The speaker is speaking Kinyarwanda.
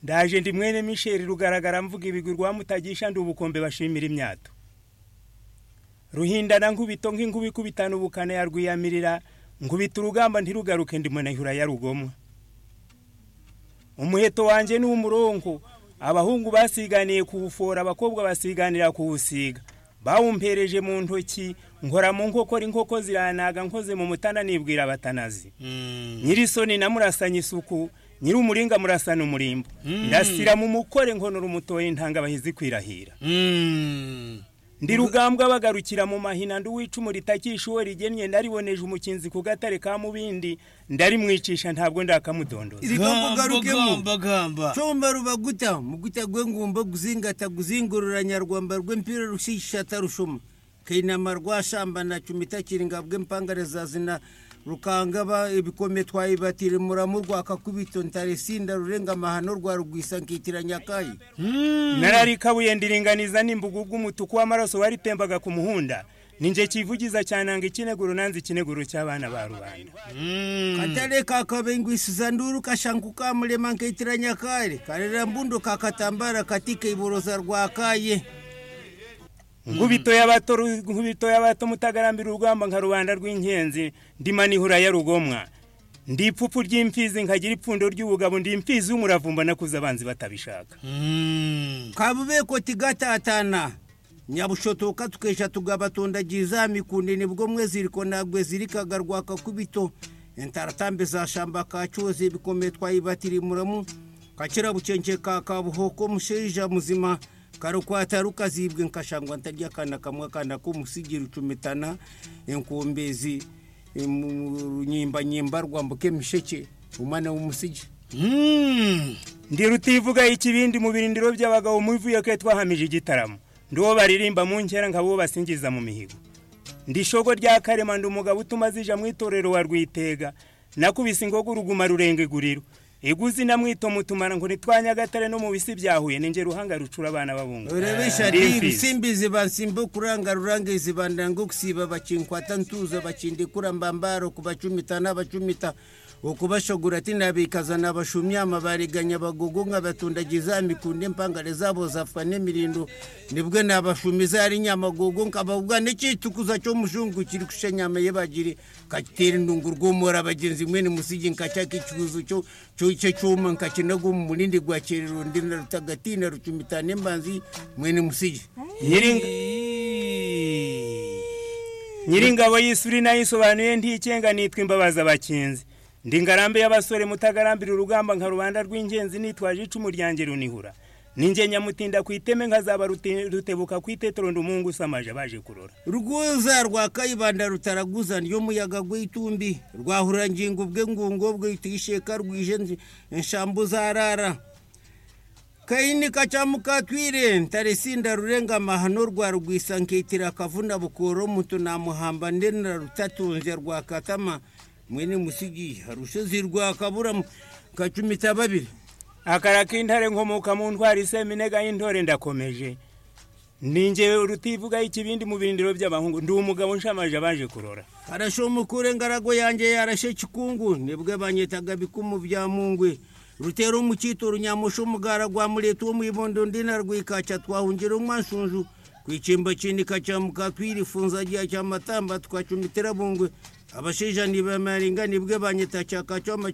ndaje ndi mwene misheri rugaragara mvuga ibigwi rwamutagisha ndi ubukombe bashimira imyato ruhindana nkubito nk'inkuba ikubitana ubukana yarwiyamirira nkubita urugamba ntirugaruke ndi munahura yarugomwa umuheto wanjye ni umurongo abahungu basiganiye kuwufora abakobwa basiganira kuwusiga bawumpereje mu ntoki nkora mu nkokora inkoko ziranaga nkoze mu mutana nibwira abatanazi nyirisoni na murasanye isuku nyiri umuringa murasana umurimbo ndasira mu mukore nkonora umutoye intanga bahizi kwirahira ndi rugambwa bagarukira mu mahina ndi uwicumu ritakisha uwo rigennye ndariboneje umukinzi ku gatare ka mubindi ndarimwicisha ntabwo ndakamudondoza Igomba ugarukemo. gamba gamba comba ruba guta muguta gwengumba guzingata guzingurura nyarwamba rw'empira rushishata rushuma kainama rwashambana cumita kiringa bw'empangare zazina rukangaba ibikome twayibatire muramu rwakakubito ntaresinda rurenga amahano rwa rugwisa nkitira nyakayi nararikabuye ndiringaniza n'imbugu bw'umutuku w'amaraso waritembaga ku muhunda ninjye kivugiza cyananga ikineguro nanze ikineguro cy'abana ba rubanda katare kakabengwisiza nduru kashangu kamurema nkitira nyakare karera mbundo kakatambara katika iboroza rwakaye nkubito y'abato nkubito y'abato mutagarambira urugamba nka rubanda rw'inkenzi ndima nihura ya rugomwa ndi ipfupfu ry'imfizi nkagira ipfundo ry'ubugabo ndi imfizi y'umuravumba nakuze abanzi batabishaka kabubeko tigatatana nyabushotoka tukesha tugabatondagira izami ku nini bwo mwe ziriko ntabwo zirikaga rwakakubito entaratambe za shamba ka cyuzi bikomeye twayibatiri muramu kakira bucenge ka kabuhoko musheja muzima karukwata rukazibwe nkashangwa ntarya akana kamwe akana k'umusigira ucumitana enkumbezi runyimbanyimba rwambuke misheke umwana w'umusigi ndi rutivuga ikibindi mu birindiro by'abagabo muvuye ko twahamije igitaramo ndi uwo baririmba mu nkera nkaba uwo basingiza mu mihigo ndi ishogo rya karema ndi umugabo utuma zija mu itorero wa rwitega nakubise ingogo uruguma rurenga iguriro iguzi na mwito mutumana ngo nitwanyagatare no mu bisi byahuye ninjye ruhanga rucura abana babunga urabesha Ndi ndi imfizi. ibisimbizi bansimba kuranga rurange zibandango kusiba bakinkwata ntuza bakindikura mbambaro kubacumita n'abacumita ukubashogora ati nabikaza nabashumya amabariganya bagogo nkabatundagiza mikunde mpangare zabo zafwa n'imirindu nibwo nabashumiza ari nyamagogo nkabavuga n'ikitukuza cyo mushungu kiri kusha nyama ye bagiri katera indungu rw'umura abagenzi mwene musigi nkacaka ikibuzo cyo cyo cyo cyuma nkakinaga mu mulindi gwa kerero ndi na rutagatina rucumita n'imbanzi mwene musigi Nyiringa- nyiringabo y'isuri nayo isobanuye ntikenga nitwa imbabazi abakinzi ndi ngarambe y'abasore mutagarambira urugamba nka rubanda rw'ingenzi nitwaje icumu ryanjye runihura ninjye nyamutinda ku iteme nkazaba rute- rutebuka ku itetero ndi umuhungu usamaje abaje kurora rwuza rwa kayibanda rutaraguza niyo muyaga gw'itumbi rwahurangingo bwe ngungo bwitisheka rwije nzi- nshambu zarara kayini kacamukatwire ntarisinda rurenga amahano rwa rwisa nkitira akavuna bukoro mutu namuhamba ndena rutatunze rwa katama mwene musigi harushizi rwa kaburamu kacumita babiri akara k'intare nkomoka mu ntwari iseminega y'intore ndakomeje ninjye rutivuga ikibindi mu birindiro by'abahungu ndi umugabo nshamaje abaje kurora karashomukure ngarago yanjye yarashe kikungu nibwo banyitaga bikumu bya mungwe rutera umukito runyamusha umugara gwa mureta wo mwibondo ndina rwikaca twahungira umwanshunju kwicimba kindi kacamuka twirifunza giya cya matamba twacumitira bungwe abasheja nibamaringa nibwe banyita cyaka cyoma